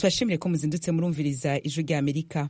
turashimire ko muzindutse murumviriza ijwi rya amerika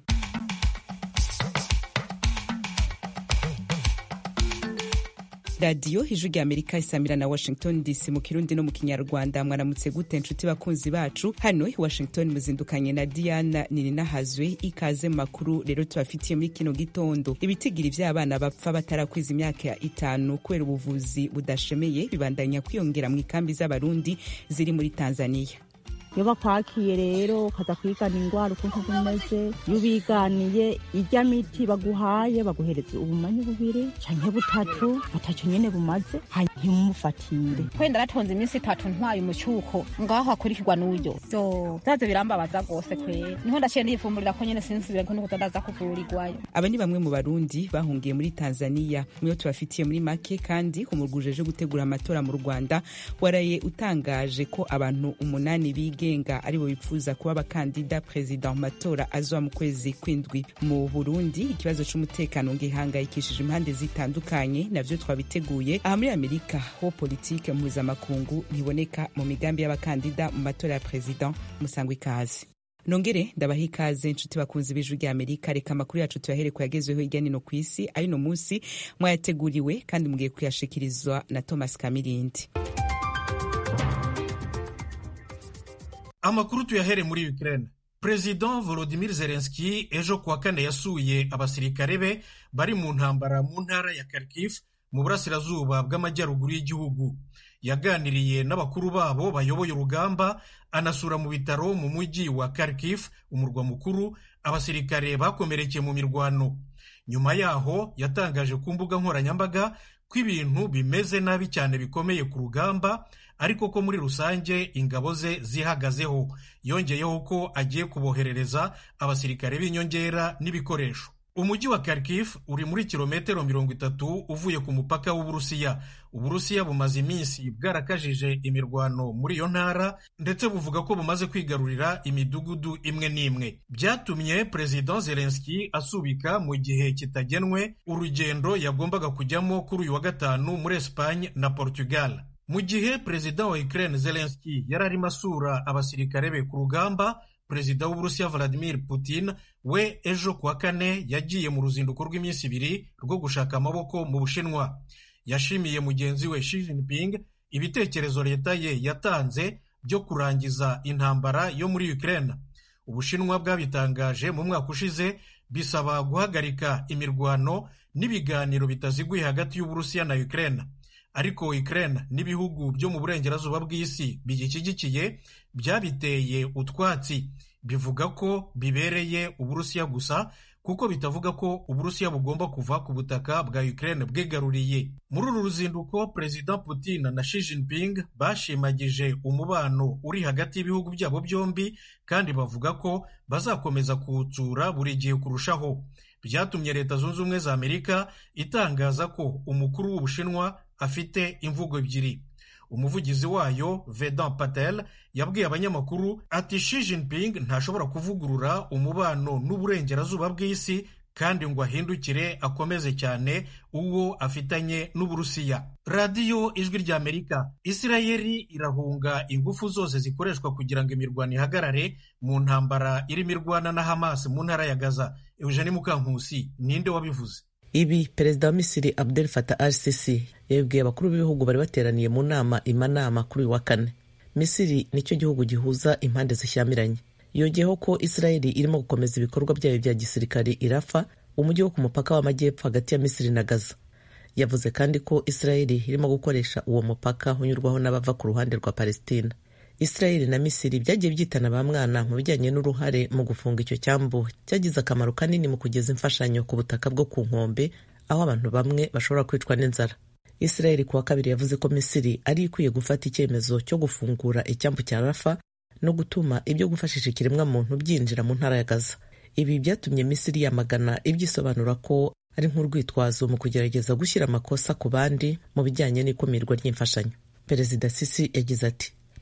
radiyo ijwi rya amerika isamira na washington dc mu kirundi no mu kinyarwanda mwaramutse gute nshuti bakunzi bacu hano i washington muzindukanye na diana nininahazwe ikaze mu makuru rero tubafitiye muri kino gitondo ibitigiri vy'abana bapfa batarakwiza imyaka itanu kubera ubuvuzi budashemeye bibandanya kwiyongera mu ikambi z'abarundi ziri muri tanzania iyo bakwakiye rero ukaza kwigana indwara ukuntu zimeze iyo ubiganiye irya miti baguhaye baguhereza ubumanyi bubiri canke butatu butatu nyene bumaze hanyumufatire kwenda ratonze iminsi itatu ntwaye umucuko ngaho hakurikirwa n'uyo vyo vyaze birambabaza rwose kwera niho ndaciye ndiyifumburira ko nyene sinsubire ko nikuza ndaza kuvurirwayo aba ni bamwe mu barundi bahungiye muri tanzania niyo tubafitiye muri make kandi umurwi ujeje gutegura amatora mu rwanda waraye utangaje ko abantu umunani biga bigenga aribo bipfuza kuba abakandida perezida mu matora azoba mu kwezi kw'indwi mu burundi ikibazo c'umutekano ngihangayikishije impande zitandukanye navyo twabiteguye aha muri amerika ho politike mpuzamakungu ntiboneka mu migambi y'abakandida mu matora ya perezida musangwa ikaze nongere ndabaha ikaze nshuti bakunzi b'ijwi rya amerika reka amakuru yacu tuyahere ku yagezweho hirya nino ku isi ayuno munsi mwayateguriwe kandi mugiye kuyashikirizwa na thomas kamirindi amakuru tuyahere muri Ukraine Perezida Volodymyr Zelensky ejo kuwa kane yasuye abasirikare be bari mu ntambara mu ntara ya Kharkiv mu burasirazuba bw'amajyaruguru y'igihugu yaganiriye n'abakuru babo bayoboye urugamba anasura mu bitaro mu mujyi wa Kharkiv umurwa mukuru abasirikare bakomerekeye mu mirwano nyuma yaho yatangaje ku mbuga nkoranyambaga ko ibintu bimeze nabi cyane bikomeye ku rugamba ariko ko muri rusange ingabo ze zihagazeho yongeyeho ko agiye kuboherereza abasirikare b'inyongera n'ibikoresho umujyi wa Kharkiv uri muri kilometero mirongo itatu uvuye ku mupaka w'uburusiya uburusiya bumaze iminsi bwarakajije imirwano muri iyo ntara ndetse buvuga ko bumaze kwigarurira imidugudu imwe n'imwe byatumye perezida Zelensky asubika mu gihe kitagenwe urugendo yagombaga kujyamo kuri uyu wa gatanu muri Espagne na Portugal mu gihe perezida wa Ukraine Zelensky yari arimo asura abasirikare be ku rugamba perezida w'uburusiya Vladimir Putin we ejo kuwa kane yagiye mu ruzinduko rw'iminsi ibiri rwo gushaka amaboko mu bushinwa yashimiye mugenzi we Xi Jinping ibitekerezo leta ye yatanze byo kurangiza intambara yo muri Ukraine ubushinwa bwabitangaje mu mwaka ushize bisaba guhagarika imirwano n'ibiganiro bitaziguye hagati y'uburusiya na Ukraine ariko Ukraine n'ibihugu byo mu burengerazuba bw'isi bigishyigikiye byabiteye utwatsi bivuga ko bibereye uburusiya gusa kuko bitavuga ko uburusiya bugomba kuva ku butaka bwa Ukraine bwigaruriye muri uru ruzinduko perezida Putin na Xi Jinping bashimagije umubano uri hagati y'ibihugu byabo byombi kandi bavuga ko bazakomeza kuwutsura buri gihe kurushaho byatumye leta zunze ubumwe za amerika itangaza ko umukuru w'ubushinwa afite imvugo ebyiri umuvugizi wayo Vedan Patel yabwiye abanyamakuru ati Xi Jinping ntashobora kuvugurura umubano n'uburengerazuba bw'isi kandi ngo ahindukire akomeze cyane uwo afitanye n'uburusiya radiyo ijwi rya amerika isirayeli irahunga ingufu zose zikoreshwa kugira ngo imirwano ihagarare mu ntambara irimo irwana na hamas mu ntara ya gaza eugene mukankusi ninde wabivuze ibi perezida wa misiri abdel fatah al sisi yabibwiye abakuru b'ibihugu bari bateraniye mu nama imanama kuri uyu wa kane misiri nicyo gihugu gihuza impande zishyamiranye yongeyeho ko isirayeli irimo gukomeza ibikorwa byayo bya gisirikare irafa umujyi wo ku mupaka w'amajyepfo hagati ya misiri na gaza yavuze kandi ko isirayeli irimo gukoresha uwo mupaka unyurwaho n'abava ku ruhande rwa palestina isirayeli na misiri byagiye byitana ba mwana mu bijyanye n'uruhare mu gufunga icyo cyambu cyagize akamaro kanini mu kugeza imfashanyo ku butaka bwo ku nkombe aho abantu bamwe bashobora kwicwa n'inzara isirayeli kuwa kabiri yavuze ko misiri ari ikwiye gufata icyemezo cyo gufungura icyambu cya rafa no gutuma ibyo gufashisha ikiremwamuntu byinjira mu ntara ya gaza ibi byatumye misiri yamagana ibyisobanura ko ari nk'urwitwazo mu kugerageza gushyira amakosa ku bandi mu bijyanye n'ikumirwa ry'imfashanyo perezida sisi yagize ati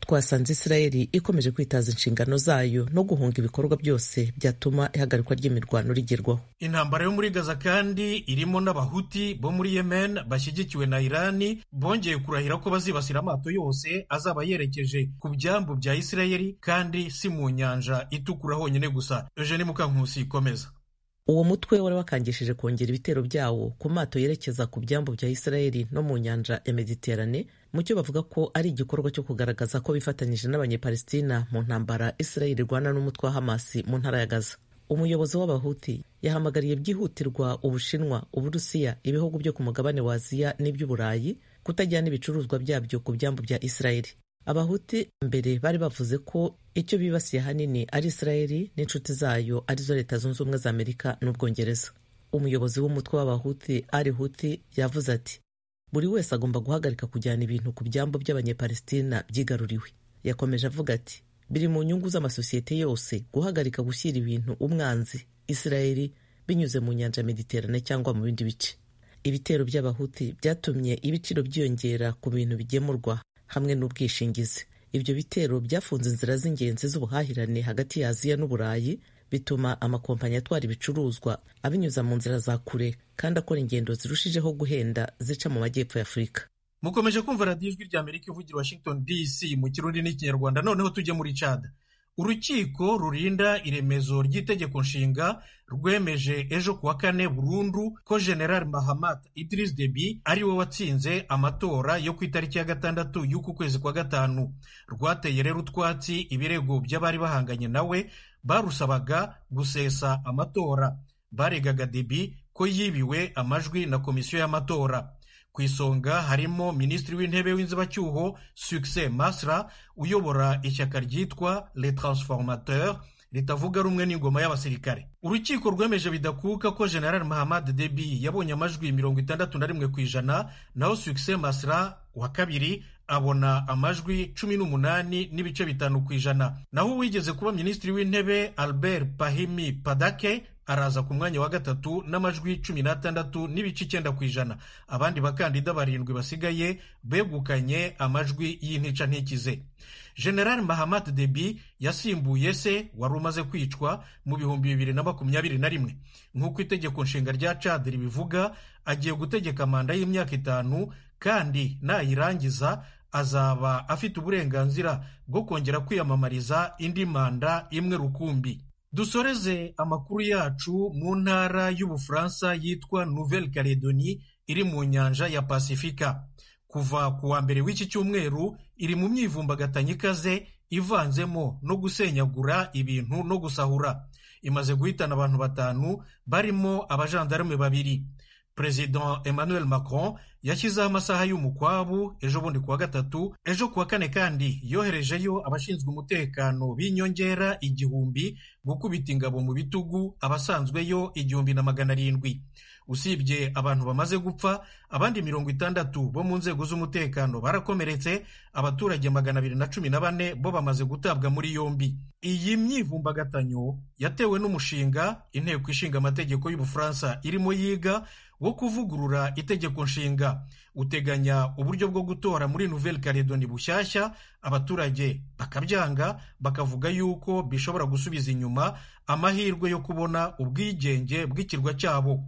twasanze isirayeli ikomeje kwitaza inshingano zayo no guhunga ibikorwa byose byatuma ihagarikwa ry'imirwano rigerwaho intambara yo muri gaza kandi irimo n'abahuti bo muri yemen bashyigikiwe na irani bongeye kurahira ko bazibasira amato yose azaba yerekeje ku byambu bya isirayeli kandi si mu nyanja itukura honyine gusa eugene mukankusi ikomeza uwo mutwe wari wakangishije kongera ibitero byawo ku mato yerekeza ku byambu bya isirayeli no mu nyanja ya mediterane mu cyo bavuga ko ari igikorwa cyo kugaragaza ko bifatanyije n'abanyepalestina mu ntambara isirayeli irwana n'umutwe wa hamasi mu ntara ya gaza umuyobozi w'abahuti yahamagariye byihutirwa ubushinwa uburusiya ibihugu byo ku mugabane wa aziya n'iby'uburayi kutajyana ibicuruzwa byabyo ku byambu bya isirayeli abahuti mbere bari bavuze ko icyo bibasiye ahanini ari isirayeli n'inshuti zayo arizo leta zunze ubumwe za amerika n'ubwongereza umuyobozi w'umutwe w'abahuti ari huti yavuze ati buri wese agomba guhagarika kujyana ibintu ku byambu by'abanyepalestina byigaruriwe yakomeje avuga ati biri mu nyungu z'amasosiyete yose guhagarika gushyira ibintu umwanzi isirayeli binyuze mu nyanja mediterane cyangwa mu bindi bice ibitero by'abahuti byatumye ibiciro byiyongera ku bintu bigemurwa hamwe n'ubwishingizi ibyo bitero byafunze inzira z'ingenzi z'ubuhahirane hagati ya aziya n'uburayi bituma amakompanyi atwara ibicuruzwa abinyuza mu nzira za kure kandi akora ingendo zirushijeho guhenda zica mu majyepfo ya afurika mukomeje kumva radiyo ijwi rya amerika ivugira washington dc mu kirundi n'ikinyarwanda noneho tujye muri cad urukiko rurinda iremezo ry'itegeko nshinga rwemeje ejo kuwa kane burundu ko general mahamat idris debi ari we watsinze amatora yo ku itariki ya gatandatu y'uku kwezi kwa gatanu rwateye rero utwatsi ibirego by'abari bahanganye nawe barusabaga gusesa amatora baregaga debi ko yibiwe amajwi na komisiyo y'amatora ku isonga harimo minisitiri w'intebe w'inzibacyuho succès masra uyobora ishyaka ryitwa le transformateur ritavuga rumwe n'ingoma y'abasirikare urukiko rwemeje bidakuka ko general mahamad debi yabonye amajwi mirongo itandatu na rimwe ku ijana naho succès masra wa kabiri abona amajwi cumi n'umunani n'ibice bitanu ku ijana naho uwigeze kuba minisitiri w'intebe albert pahimi padake araza ku mwanya wa gatatu n'amajwi cumi n'atandatu n'ibice icyenda ku ijana abandi bakandida barindwi basigaye begukanye amajwi y'intica ntikize general mahamat debi yasimbuye se wari umaze kwicwa mu bihumbi bibiri na makumyabiri na rimwe nk'uko itegeko nshinga rya cad ribivuga agiye gutegeka manda y'imyaka itanu kandi nayirangiza azaba afite uburenganzira bwo kongera kwiyamamariza indi manda imwe rukumbi dusoreze amakuru yacu mu ntara y'ubufaransa yitwa nouvelle calédonie iri mu nyanja ya pasifika kuva ku wa mbere w'iki cyumweru iri mu myivumbagatanya ikaze ivanzemo no gusenyagura ibintu no gusahura imaze guhitana abantu batanu barimo abajandarume babiri perezida emmanuel macron yashyizeho amasaha y'umukwabu ejo bundi kuwa gatatu ejo kuwa kane kandi yoherejeyo abashinzwe umutekano b'inyongera igihumbi gukubita ingabo mu bitugu abasanzweyo igihumbi na magana arindwi usibye abantu bamaze gupfa abandi mirongo itandatu bo mu nzego z'umutekano barakomeretse abaturage magana abiri na cumi na bane bo bamaze gutabwa muri yombi iyi myivumbagatanyo yatewe n'umushinga inteko ishinga amategeko y'ubufaransa irimo yiga wo kuvugurura itegeko nshinga uteganya uburyo bwo gutora muri nouvelle calédonie bushyashya abaturage bakabyanga bakavuga yuko bishobora gusubiza inyuma amahirwe yo kubona ubwigenge bw'ikirwa cyabo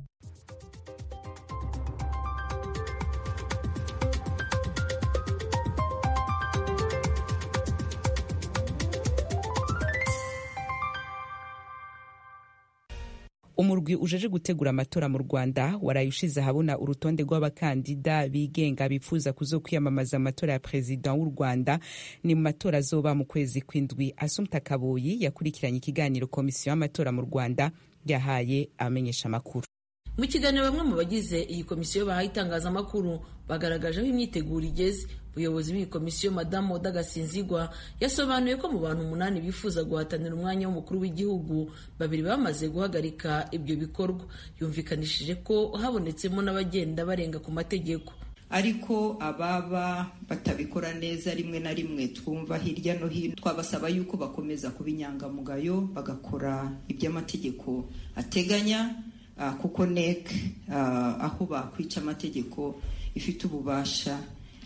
umurwi ujeje gutegura amatora mu rwanda waraye ushize ahabona urutonde rw'abakandida bigenga bifuza kuzo kwiyamamaza amatora ya perezida w'u rwanda ni mu matora azoba mu kwezi kw'indwi asumta kaboyi yakurikiranye ikiganiro komisiyo y'amatora mu rwanda yahaye abamenyesha amakuru mu kiganiro bamwe mu bagize iyi komisiyo bahaye itangazamakuru bagaragaje aho imyiteguro igeze umuyobozi w'iyi komisiyo madamu oda gasinzigwa yasobanuye ko mu bantu umunani bifuza guhatanira umwanya w'umukuru w'igihugu babiri bamaze guhagarika ibyo bikorwa yumvikanishije ko habonetsemo n'abagenda barenga ku mategeko ariko ababa batabikora neza rimwe na rimwe twumva hirya no hino twabasaba yuko bakomeza kuba inyangamugayo bagakora iby'amategeko ateganya kuko nek aho bakwica amategeko ifite ububasha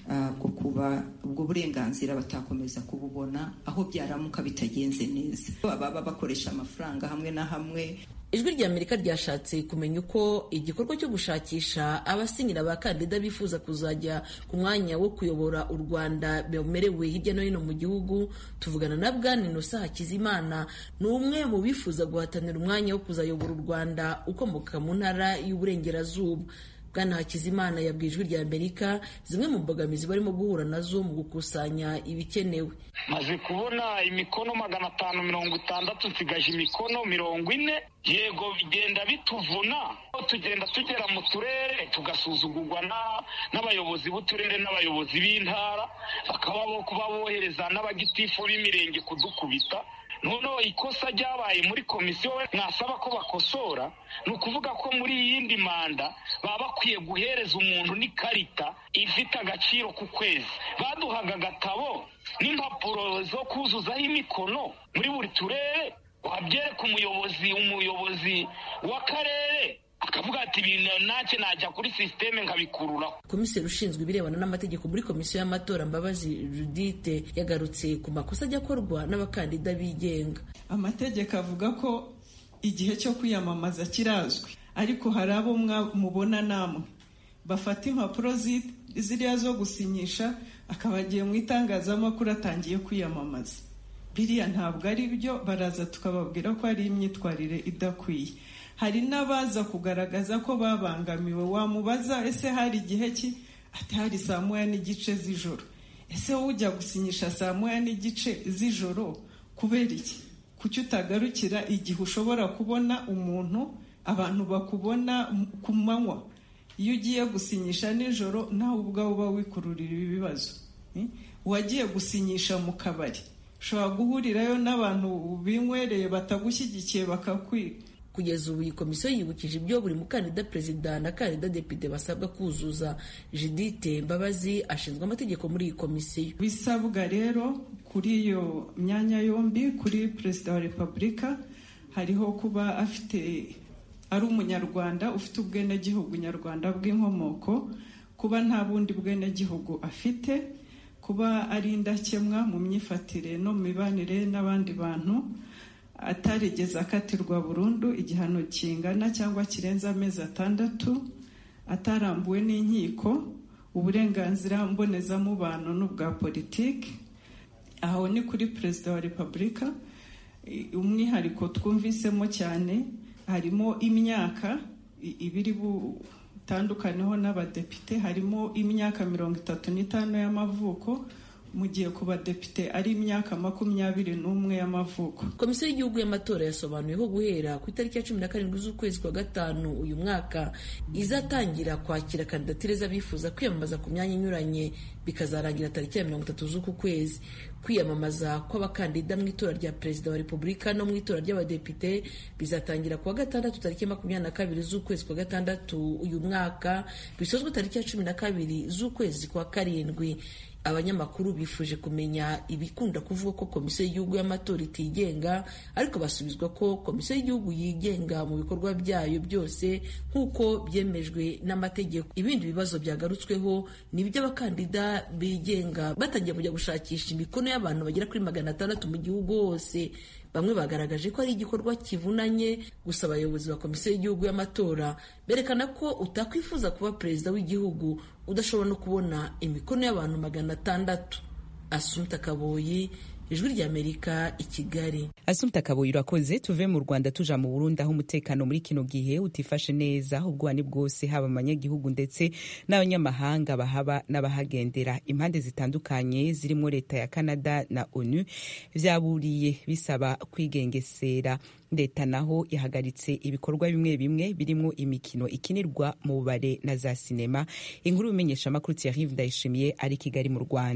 bwo kuba ubwo burenganzira batakomeza kububona aho byaramuka bitagenze neza baba bakoresha amafaranga hamwe na hamwe ijwi rya amerika ryashatse kumenya uko igikorwa cyo gushakisha abasinyira abakandida bifuza kuzajya ku mwanya wo kuyobora u rwanda bemerewe hirya no hino mu gihugu tuvugana na bwana inosa hakizimana ni umwe mu bifuza guhatanira umwanya wo kuzayobora u rwanda ukomoka mu ntara y'uburengerazuba bwana hakizimana yabwiye ijwi rya amerika zimwe mu mbogamizi barimo guhura nazo mu gukusanya ibikenewe maze kubona imikono magana atanu mirongo itandatu nsigaje imikono mirongo ine yego bigenda bituvuna tugenda tugera mu turere tugasuzugurwa n'abayobozi b'uturere n'abayobozi b'intara bakaba bo kuba bohereza n'abagitifu b'imirenge kudukubita noneho ikosa ryabaye muri komisiyo mwasaba ko bakosora ni ukuvuga ko muri iyindi manda baba bakwiye guhereza umuntu n'ikarita ifite agaciro ku kwezi baduhaga agatabo n'impapuro zo kuzuzaho imikono muri buri turere wabyereka umuyobozi umuyobozi w'akarere akavuga ati ibintu ntacyo najya kuri sisiteme nkabikururaho komiseri ushinzwe ibirebana n'amategeko muri komisiyo y'amatora mbabazi judite yagarutse ku makosa ajya akorwa n'abakandida bigenga amategeko avuga ko igihe cyo kwiyamamaza kirazwi ariko hari abo mubona namwe bafata impapuro ziriya zo gusinyisha akaba agiye mu itangazamakuru atangiye kwiyamamaza biriya ntabwo ari byo baraza tukababwira ko ari imyitwarire idakwiye hari n'abaza kugaragaza ko babangamiwe wamubaza ese hari igihe ki ati hari saa moya n'igice z'ijoro ese wowe ujya gusinyisha saa moya n'igice z'ijoro kubera iki kuki utagarukira igihe ushobora kubona umuntu abantu bakubona ku manywa iyo ugiye gusinyisha nijoro nawe ubwawe uba wikururira ibibazo uwagiye gusinyisha mu kabari ushobora guhurirayo n'abantu binywereye batagushyigikiye bakakwiga kugeza ubu iyi komisiyo yibukije ibyo buri mukandida perezida na kandida depite basabwa kuzuza judite mbabazi ashinzwe amategeko muri iyi komisiyo bisabwa rero kuri iyo myanya yombi kuri perezida wa repubulika hariho kuba afite ari umunyarwanda ufite ubwenegihugu nyarwanda bw'inkomoko kuba nta bundi bwenegihugu afite kuba ari indakemwa mu myifatire no mu mibanire n'abandi bantu atarigeze akatirwa burundu igihano kingana cyangwa kirenze amezi atandatu atarambuwe n'inkiko uburenganzira mbonezamubano n'ubwa politiki aho ni kuri perezida wa repubulika umwihariko twumvisemo cyane harimo imyaka ibiri butandukaneho n'abadepite harimo imyaka mirongo itatu n'itanu y'amavuko mu gihe ku badepite ari imyaka makumyabiri n'umwe y'amavuko komisiyo y'igihugu y'amatora yasobanuye ko guhera ku itariki ya cumi na karindwi z'ukwezi kwa gatanu uyu mwaka izatangira kwakira kandidatire z'abifuza kwiyamamaza ku myanya inyuranye bikazarangira tariki ya mirongo itatu z'uku kwezi kwiyamamaza kw'abakandida mu itora rya perezida wa repubulika no mu itora ry'abadepite bizatangira kuwa gatandatu tariki makumyabiri na kabiri z'ukwezi kwa gatandatu uyu mwaka bisozwe tariki ya cumi na kabiri z'ukwezi kwa karindwi abanyamakuru bifuje kumenya ibikunda kuvuga ko komisiyo y'igihugu y'amatora itigenga ariko basubizwa ko komisiyo y'igihugu yigenga mu bikorwa byayo byose nk'uko byemejwe n'amategeko ibindi bibazo byagarutsweho ni iby'abakandida bigenga batangiye kujya gushakisha imikono y'abantu bagera kuri magana atandatu mu gihugu hose bamwe bagaragaje ko ari igikorwa kivunanye gusa abayobozi ba komisiyo y'igihugu y'amatora berekana ko utakwifuza kuba perezida w'igihugu udashobora no kubona imikono y'abantu magana atandatu asumta kaboyi ijwi ry'amerika i kigali asumta kaboyi urakoze tuve mu rwanda tuja mu burundi aho umutekano muri kino gihe utifashe neza ubwani bwose haba abanyagihugu ndetse n'abanyamahanga bahaba n'abahagendera impande zitandukanye zirimo leta ya canada na onu vyaburiye bisaba kwigengesera leta naho ihagaritse ibikorwa bimwe bimwe birimo imikino ikinirwa mu bubare na za sinema inkuru y'umenyeshamakuru thierry ndayishimiye ari kigali mu rwanda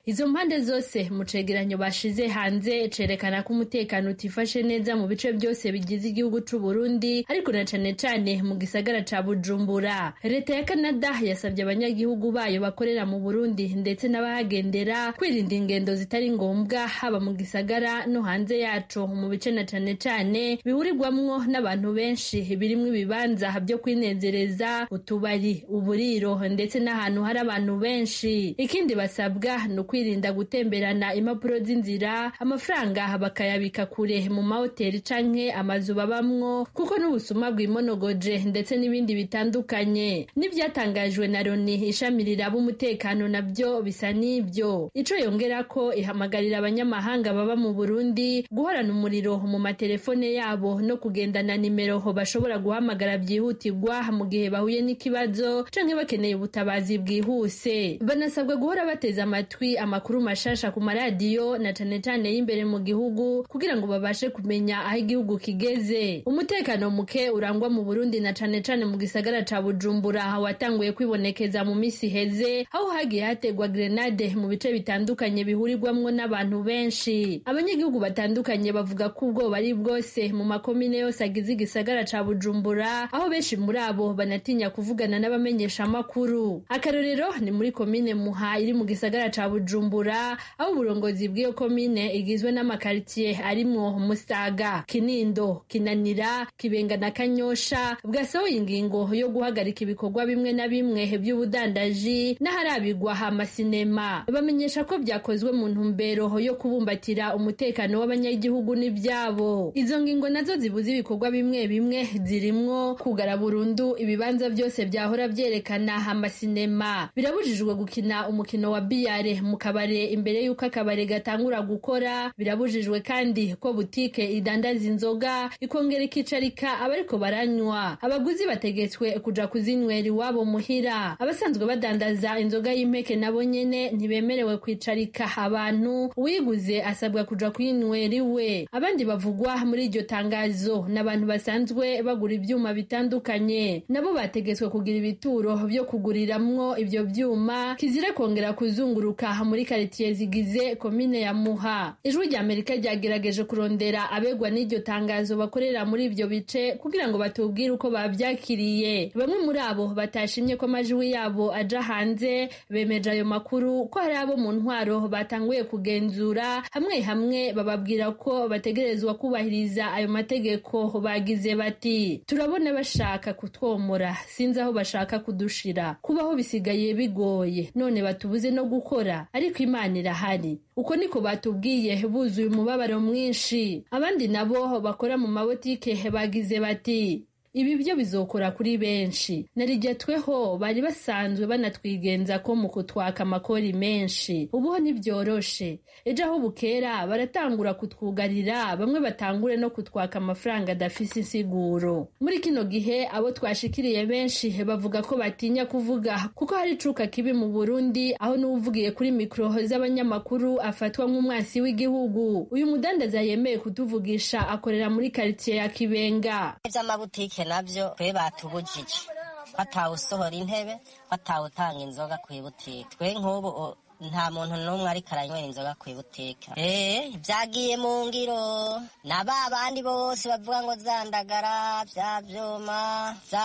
izo mpande zose mu cegeranyo bashize hanze cerekana ko umutekano utifashe neza mu bice byose bigize igihugu c'u Burundi ariko na cane cane mu gisagara ca Bujumbura leta ya Canada yasabye abanyagihugu bayo bakorera mu Burundi ndetse n'abahagendera kwirinda ingendo zitari ngombwa haba mu gisagara no hanze yaco mu bice na cane cane bihurirwamwo n'abantu benshi birimwo ibibanza byo kwinezereza utubari uburiro ndetse n'ahantu hari abantu benshi ikindi basabwa ni ukwirinda gutemberana impapuro z'inzira amafaranga bakayabika kure mu mahoteli canke amazu babamwo kuko n'ubusuma bwimonogoje ndetse n'ibindi bitandukanye n'ibyatangajwe na loni ishami riraba umutekano nabyo bisa n'ibyo ico yongera ko ihamagarira abanyamahanga baba mu burundi guhorana umuriro mu matelefone yabo no kugendana nimero bashobora guhamagara byihutirwa mu gihe bahuye n'ikibazo canke bakeneye ubutabazi bwihuse banasabwa guhora bateze amatwi amakuru mashasha ku maradiyo na cane cane y'imbere mu gihugu kugira ngo babashe kumenya aho igihugu kigeze umutekano muke urangwa mu burundi na cane cane mu gisagara ca bujumbura watanguye kwibonekeza mu misi iheze aho hagiye hategwa grenade mu bice bitandukanye bihurirwamwo n'abantu benshi abanyagihugu batandukanye bavuga ko ubwoba ari bwose mu makomine yose agize igisagara ca bujumbura aho benshi muri abo banatinya kuvugana n'abamenyesha amakuru akarorero ni muri komine muha iri mu gisagara ca bujumbura aho uburongozi bw'iyo komine igizwe n'amakaritsiye arimwo musaga kinindo kinanira kibenga na kanyosha bwasohoye ingingo yo guhagarika ibikorwa bimwe na bimwe by'ubudandaji n'aharabigwa amasinema bamenyesha ko byakozwe mu ntumbero yo kubumbatira umutekano w'abanyagihugu n'ibyabo izo ngingo nazo zibuza ibikorwa bimwe bimwe zirimwo kugara burundu ibibanza byose byahora byerekana amasinema birabujijwe gukina umukino wa biyare mu kabare imbere y'uko akabare gatangura gukora birabujijwe kandi ko butike idandaza inzoga ikongera ikicarika abariko baranywa abaguzi bategetswe kuja kuzinywera iwabo muhira abasanzwe badandaza inzoga y'impeke nabo nyene ntibemerewe kwicarika abantu uwiguze asabwa kuja kuyinywera iwe abandi bavugwa muri iryo tangazo n'abantu basanzwe bagura ibyuma bitandukanye nabo bategetswe kugira ibituro byo kuguriramwo ibyo byuma kizire kongera kuzunguruka muri karitiye zigize komine ya muha ijwi rya amerika ryagerageje kurondera abegwa n'iryo tangazo bakorera muri ibyo bice kugira ngo batubwire uko babyakiriye bamwe muri abo batashimye ko amajwi yabo aja hanze bemeje ayo makuru ko hari abo mu ntwaro batanguye kugenzura hamwe hamwe bababwira ko bategerezwa kubahiriza ayo mategeko bagize bati turabona bashaka kutwomora sinzi aho bashaka kudushira kubaho bisigaye bigoye none batubuze no gukora ariko imana irahari uko niko batubwiye buzuye umubabaro mwinshi abandi nabo bakora mu mabotike bagize bati ibi byo bizokora kuri benshi narijyatweho bari basanzwe banatwigenza ko mu kutwaka amakori menshi ubuho ntibyoroshe ejo aho bukera baratangura kutwugarira bamwe batangure no kutwaka amafaranga adafise insiguro muri kino gihe abo twashikiriye benshi bavuga ko batinya kuvuga kuko hari icuka kibi mu burundi aho n'uwuvugiye kuri mikoro z'abanyamakuru afatwa nk'umwasi w'igihugu uyu mudandaza yemeye kutuvugisha akorera muri karitsiye ya kibenga iby'amabutike nabyo twe batubujije batawusohora intebe batawutanga inzoga ku ibutike twe nk'ubu nta muntu n'umwe ariko aranywera inzoga ku ibutike eh byagiye mu ngiro na ba bandi bose bavuga ngo zandagara bya byuma za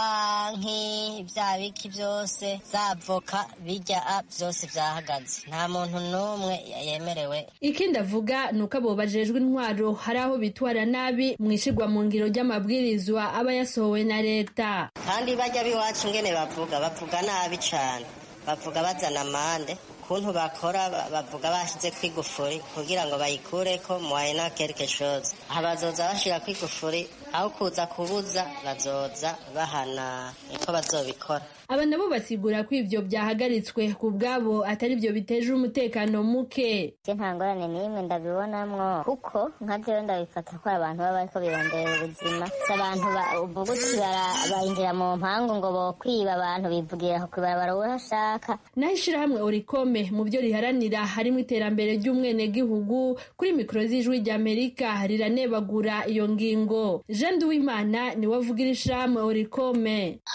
nki bya biki byose za voka bijya byose byahagaze nta muntu n'umwe yemerewe ikindi avuga ni uko abo bajejwe intwaro hari aho bitwara nabi mu ishigwa mu ngiro ry'amabwirizwa aba yasohowe na leta kandi bajya b'iwacu ngene bavuga bavuga nabi cyane bavuga bazana amande ukuntu bakora bavuga bashyize ku igufuri kugira ngo bayikure ko muwayena quelque chose aha bazoza bashyira ku igufuri aho kuza kubuza bazoza bahana niko bazobikora aba nabo basigura ko ivyo byahagaritswe ku bwabo atari byo biteje umutekano muke je nta ngorane n'imwe ndabibonamwo kuko nka jewe ndabifata ko abantu baba bariko birondera ubuzima si abantu uvuguti bayinjira mu mpangu ngo bokwiba abantu bivugira ku ibarabara urashaka naho ishirahamwe orikome mu byo riharanira harimo iterambere ry'umwenegihugu kuri mikoro z'ijwi ry'amerika riranebagura iyo ngingo jean duwimana niwe avugira ishirahamwe orikome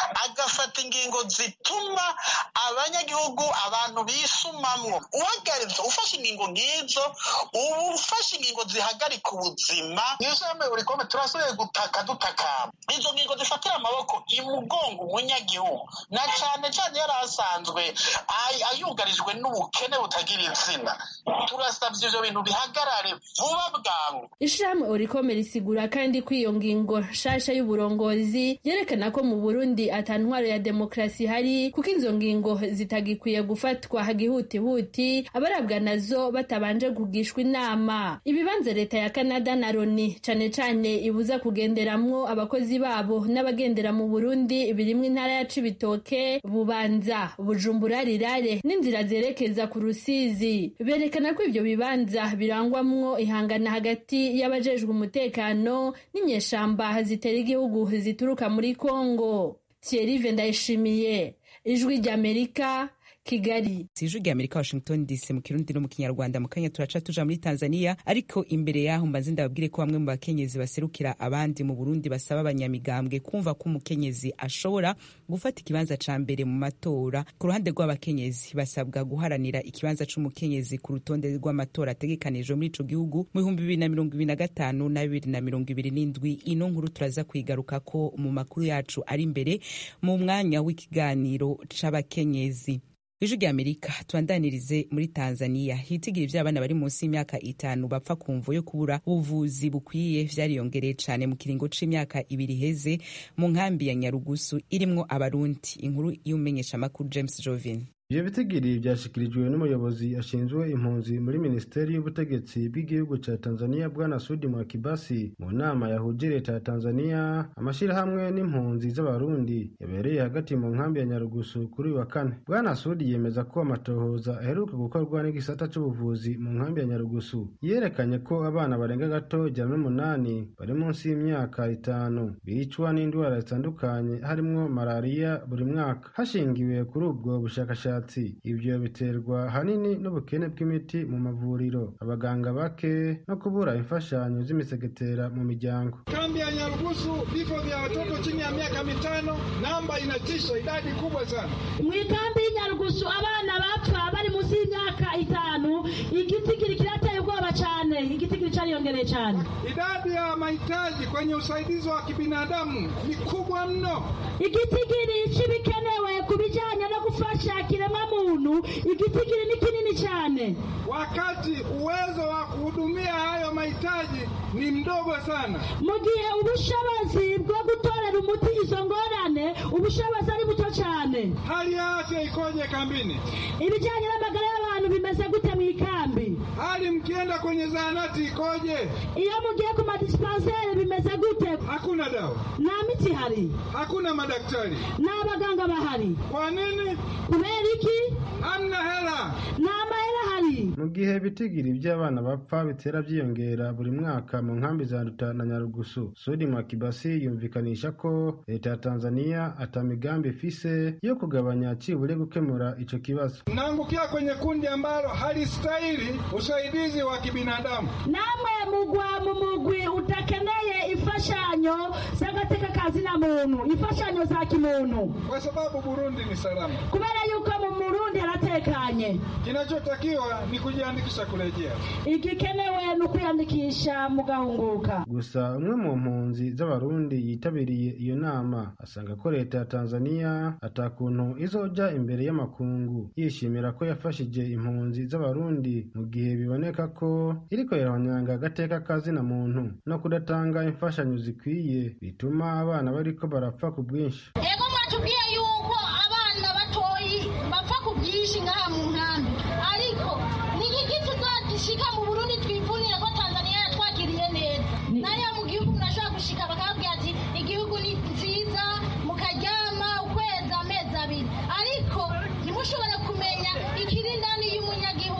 bagafata ingingo zituma abanyagihugu abantu bisumamwo uhagaritse ufashe ingingo nk'izo uba ufashe ingingo zihagarika ubuzima mw'ishami buri kome turasubiye gutaka dutakamba izo ngingo zifatira amaboko imugongo umunyagihugu na cane cane yari asanzwe ayugarijwe n'ubukene butagira izina turasabye ivyo bintu bihagarare vuba bwangu ishirahamwe orikome risigura kandi ko iyo ngingo nshasha y'uburongozi yerekana ko mu burundi ata ntwaro ya demokarasi ihari kuko izo ngingo zitagikwiye gufatwa hagihutihuti abarabwa nazo batabanje kugishwa inama ibibanza leta ya canada na loni cane cane ibuza kugenderamwo abakozi babo n'abagendera mu burundi birimwo intara ya cibitoke bubanza bujumbura rirare n'inzira zerekeza ku rusizi berekana ko ivyo bibanza birangwamwo ihangana hagati y'abajejwe umutekano n'inyeshamba zitera igihugu zituruka muri kongo thierry ndayishimiye ijwi ry'amerika kigali ijwi rya amerika washington dc mu kirundi no mu kinyarwanda mu kanya turaca tuja muri tanzania ariko imbere yaho mbanze ndababwire ko bamwe mu bakenyezi baserukira abandi mu burundi basaba abanyamigambwe kumva ko umukenyezi ashobora gufata ikibanza ca mbere mu matora ku ruhande rw'abakenyezi basabwa guharanira ikibanza c'umukenyezi ku rutonde rw'amatora ategekanijwe muri ico gihugu mu bihumbi bibiri na mirongo ibiri na gatanu na bibiri na mirongo ibiri n'indwi ino nkuru turaza kwigarukako mu makuru yacu ari imbere mu mwanya w'ikiganiro c'abakenyezi ijwi rya amerika tubandanirize muri tanzania hitigira ivy'abana bari munsi y'imyaka itanu bapfa ku mvo yo kubura ubuvuzi bukwiye vyariyongereye cane mu kiringo c'imyaka ibiri iheze mu nkambi ya nyarugusu irimwo abarundi inkuru y'umumenyeshamakuru james jovin ivyo bitigiri vyashikirijwe n'umuyobozi ashinzwe impunzi muri minisiteri y'ubutegetsi bw'igihugu ca tanzania bwana sudi mwakibasi mu nama yahuje leta ya tanzania amashirahamwe n'impunzi z'abarundi yabereye hagati mu nkambi ya nyarugusu kuri uyu wa kane bwana sudi yemeza ko amatohoza aheruka gukorwa n'igisata c'ubuvuzi mu nkambi ya nyarugusu yerekanye ko abana barenga gato ijana n'umunani bari munsi y'imyaka itanu bicwa n'indwara zitandukanye harimwo malariya buri mwaka hashingiwe kuri ubwo bushakashatsi ibyo biterwa hanini n'ubukene bw'imiti mu mavuriro abaganga bake no kubura imfashanyo z'imisegetera mu miryango kambi ya nyarugusu vifo vya watoto chini ya miaka mitano namba inatisha idadi kubwa sana mw'ikambi y'inyarugusu abana bapfa bari munsi y'imyaka itanu igitigiri kirateye ubwoba cane igitigiri cariyongereye cane idadi ya mahitaji kwenye usaidizi wa kibinadamu ni kubwa mno igitigiri c'ibikenewe ku bijanye no gufasha kiremwa muntu igitigiri ni kinini cyane wakati uwezo wa kuhudumia hayo mahitaji ni mdogo sana mu gihe ubushobozi bwo gutorera umuti izo ngorane ubushobozi ari buto cyane hali ya afya ikoje kambini ibijyanye n'amagara y'abantu bimeze gute mu ikambi hali mkienda kwenye zahanati ikoje iyo mugiye ku madisipanseri bimeze gute hakuna dawa nta miti ihari hakuna madaktari nta baganga bahari kwa nini kubera iki hamna hela nta mahera ahari mu gihe ibitigiri by'abana bapfa bitera byiyongera buri mwaka mu nkambi za Nduta na Nyarugusu Sudi Mwakibasi yumvikanisha ko leta ya Tanzania ata migambi ifise yo kugabanya cibure gukemura ico kibazo naangukia kwenye kundi ambalo halistahili usaidizi wa kibinadamu namwe mugwa mu mugwi utakeneye imfashanyo z'agateka kazina muntu imfashanyo za kimuntu kwa sababu Burundi ni salama kubera yuko mu Burundi haratekanye kinachotakiwa ni kujiandikisha kurejea igikenewe ni ukwiyandikisha mugahunguka gusa umwe mu mpunzi z'abarundi yitabiriye iyo nama asanga ko leta ya Tanzania atakuntu izoja imbere y'amakungu yishimira ko yafashije impunzi z'abarundi mu gihe biboneka ko iriko irahonyanga agateka kazina muntu no kudatanga imfashanyo zikwiye bituma abana bariko barapfa ku bwinshi ego mwatubwiye yuko abana batoyi bapfa ku bwinshi ngaha mu nkambi ariko ni iki tuzagishika mu burundi twivunire ko tanzania yatwakiriye neza nayo mu gihugu murashobora gushika bakababwira ati igihugu ni nziza mukaryama ukwezi amezi abiri ariko ntimushobore kumenya ikiri indani y'umunyagihugu nyuma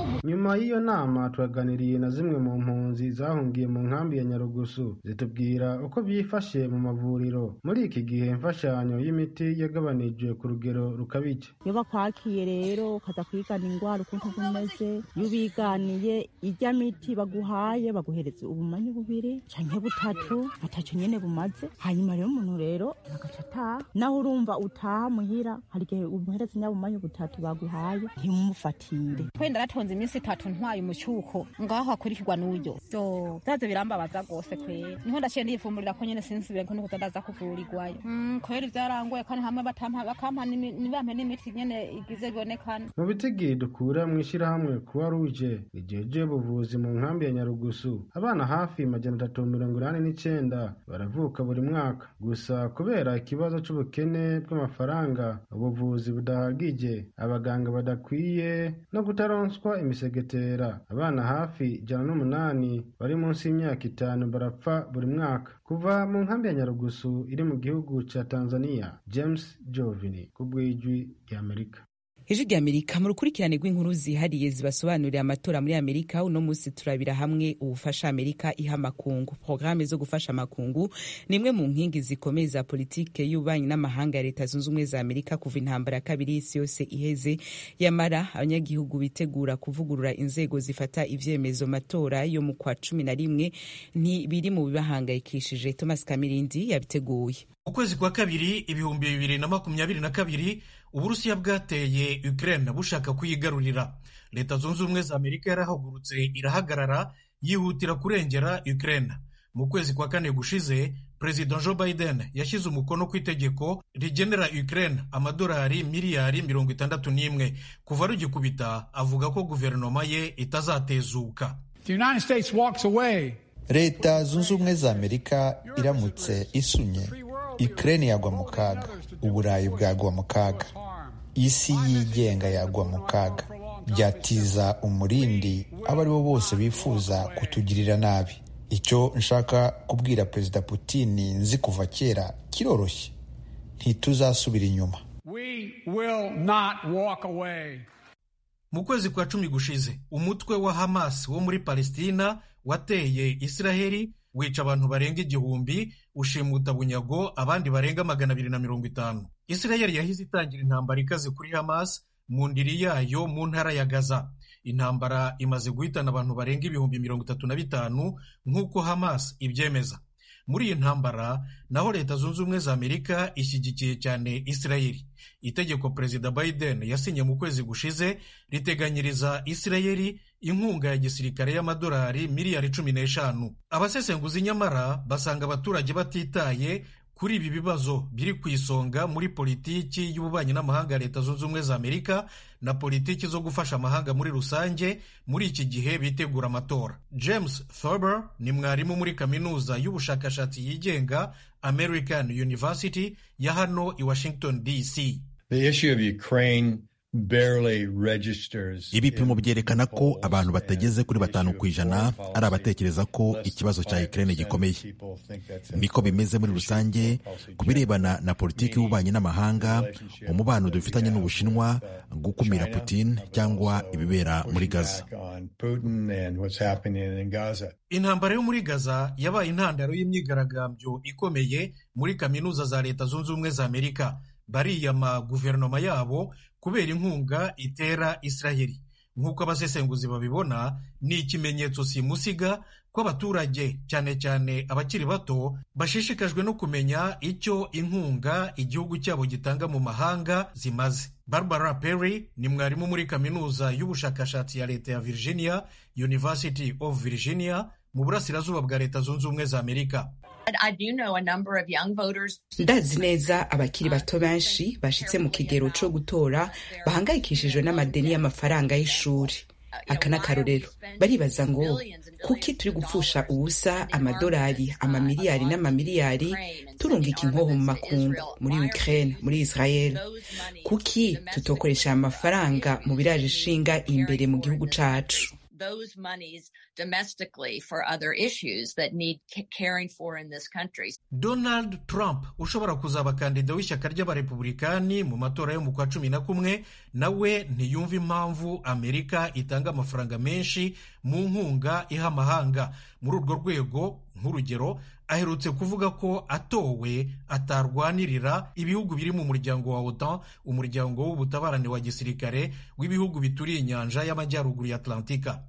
inyuma y'iyo nama twaganiriye na zimwe mu mpunzi zahungiye mu nkambi ya nyarugusu zitubwira uko byifashe mu mavuriro muri iki gihe imfashanyo y'imiti yagabanijwe ku rugero rukabije iyo bakwakiye rero ukaza kwigana indwara ukuntu bumeze iyo ubiganiye ijya miti baguhaye baguhereza ubumanyi bubiri canke butatu ataco nyene bumaze hanyuma rero umuntu rero agaca ataha naho urumva utaha muhira hari igihe umuhereza nyabumanyi butatu baguhaye ntimumufatire wenda natonze iminsi itatu ntwaye umucyuko ngaho hakurikirwa n'uyo so byaze birambabaza rwose kwera niho ndaciye ndiyifumburira ko nyene sinsubire ko nikuza ndaza kuvurirwayo Mm, kwera ivyarangoye kandi hamwe batampa bakampa n'imi- nibampe n'imiti nyene igize bibonekana mu bitigi dukura mu ishyirahamwe kuwa ruje rijeje ubuvuzi mu nkambi ya nyarugusu abana hafi majana atatu mirongo inani n'icenda baravuka buri mwaka gusa kubera ikibazo c'ubukene bw'amafaranga ubuvuzi budahagije abaganga badakwiye no kutaronswa imisegetera abana hafi ijana n'umunani bari munsi y'imyaka itanu barapfa buri mwaka kuva mu nkambi ya nyarugusu iri mu gihugu ca tanzania james jovini ku bw'ijwi ry'amerika ijwi rya amerika mu rukurikirane rw'inkuru zihariye zibasobanurira amatora muri amerika uno munsi turabira hamwe ubufasha amerika iha amakungu porogaramu zo gufasha amakungu ni imwe mu nkingi zikomeye za politike y'ububanyi n'amahanga ya leta zunze ubumwe za amerika kuva intambara ya kabiri y'isi yose iheze yamara abanyagihugu bitegura kuvugurura inzego zifata ivyemezo matora yo mu kwa cumi na rimwe ntibiri mu bibahangayikishije thomas kamirindi yabiteguye mu kwezi kwa kabiri ibihumbi bibiri na makumyabiri na kabiri uburusiya bwateye ukraine bushaka kuyigarurira leta zunze ubumwe za amerika yarahagurutse irahagarara yihutira kurengera ukraine mu kwezi kwa kane gushize perezida joe biden yashyize umukono ku itegeko rigenera ukraine amadolari miliyari mirongo itandatu n'imwe kuva rugikubita avuga ko guverinoma ye itazatezuka The United States walks away. leta zunze ubumwe za amerika iramutse isunye ukraine yagwa mu kaga uburayi bwagwa mu kaga isi yigenga yagwa mu kaga byatiza umurindi abo ari bo bose bifuza kutugirira nabi icyo nshaka kubwira perezida putini nzi kuva kera kiroroshye ntituzasubira inyuma We will not walk away. mu kwezi kwa cumi gushize umutwe wa hamas wo muri palestina wateye israheli wica abantu barenga igihumbi ushimuta bunyago abandi barenga magana abiri na mirongo itanu israheli yahise itangira intambara ikaze kuri hamas mu ndiri yayo mu ntara ya gaza intambara imaze guhitana abantu barenga ibihumbi mirongo itatu na bitanu nk'uko hamas ibyemeza muri iyi ntambara naho leta zunze ubumwe za amerika ishyigikiye cyane israheli itegeko perezida biden yasinye mu kwezi gushize riteganyiriza israheli inkunga ya gisirikare y'amadolari miliyari cumi n'eshanu abasesenguzi nyamara basanga abaturage batitaye kuri ibi bibazo biri ku isonga muri politiki y'ububanyi n'amahanga ya leta zunze ubumwe za amerika na politiki zo gufasha amahanga muri rusange muri iki gihe bitegura amatora james thurber ni mwarimu muri kaminuza y'ubushakashatsi yigenga american university ya hano i washington dc The issue of Ukraine barely registers. ibipimo byerekana ko abantu batageze kuri batanu ku ijana ari abatekereza ko ikibazo cya Ukraine gikomeye niko bimeze muri rusange ku birebana na politiki y'ububanyi n'amahanga umubano dufitanye n'ubushinwa gukumira Putin cyangwa ibibera muri Gaza on Putin and what's happening in Gaza. intambara yo muri gaza yabaye intandaro y'imyigaragambyo ikomeye muri kaminuza za leta zunze ubumwe za amerika bariyama guverinoma yabo kubera inkunga itera israheli nk'uko abasesenguzi babibona ni ikimenyetso simusiga ko abaturage cyane cyane abakiri bato bashishikajwe no kumenya icyo inkunga igihugu cyabo gitanga mu mahanga zimaze barbara perry ni mwarimu muri kaminuza y'ubushakashatsi ya leta ya virginia university of virginia mu burasirazuba bwa leta zunze ubumwe za amerika ndazi neza abakiri bato benshi bashitse mu kigero co gutora bahangayikishijwe n'amadeni y'amafaranga y'ishuri aka n'akarorero baribaza ngo kuki turi gupfusha ubusa amadolari amamiliyari n'amamiliyari turungika inkoho mu makungu muri ukraine muri israel kuki tutokoresha aya mafaranga mu biraje ishinga imbere mu gihugu cacu those monies domestically for other issues that need caring for in this country. Donald Trump ushobora kuzaba kandida w'ishyaka ry'abarepublikani mu matora yo mu kwa cumi na kumwe nawe ntiyumva impamvu Amerika itanga amafaranga menshi mu nkunga iha amahanga muri urwo rwego nk'urugero aherutse kuvuga ko atowe atarwanirira ibihugu biri mu muryango wa OTAN umuryango w'ubutabarane wa gisirikare w'ibihugu bituriye inyanja y'amajyaruguru ya Atlantika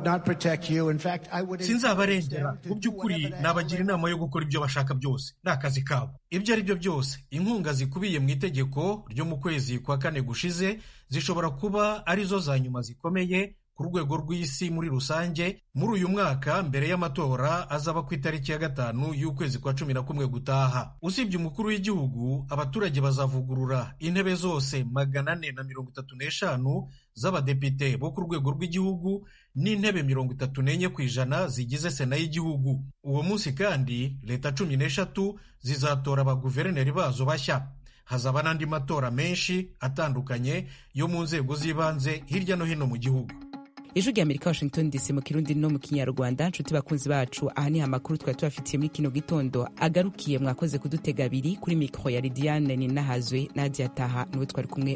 sinzabarengera mu by'ukuri nabagira inama yo gukora ibyo bashaka byose ni akazi kabo ibyo ari byo byose inkunga zikubiye mu itegeko ryo mu kwezi kwa kane gushize zishobora kuba arizo za nyuma zikomeye ku rwego rw'isi muri rusange muri uyu mwaka mbere y'amatora azaba ku itariki ya gatanu y'ukwezi kwa cumi na kumwe gutaha usibye umukuru w'igihugu abaturage bazavugurura intebe zose magana ane na mirongo itatu n'eshanu z'abadepite bo ku rwego rw'igihugu n'intebe mirongo itatu n'enye ku ijana zigize sena y'igihugu uwo munsi kandi leta cumi n'eshatu zizatora abaguverineri bazo bashya hazaba n'andi matora menshi atandukanye yo mu nzego z'ibanze hirya no hino mu gihugu ijwi rya amerika washington dc mu kirundi no mu kinyarwanda nshuti bakunzi bacu aha niho amakuru twari tubafitiye muri kino gitondo agarukiye mwakoze kudutega abiri kuri mikoro ya lidiane ninahazwe nadia taha niwe twari kumwe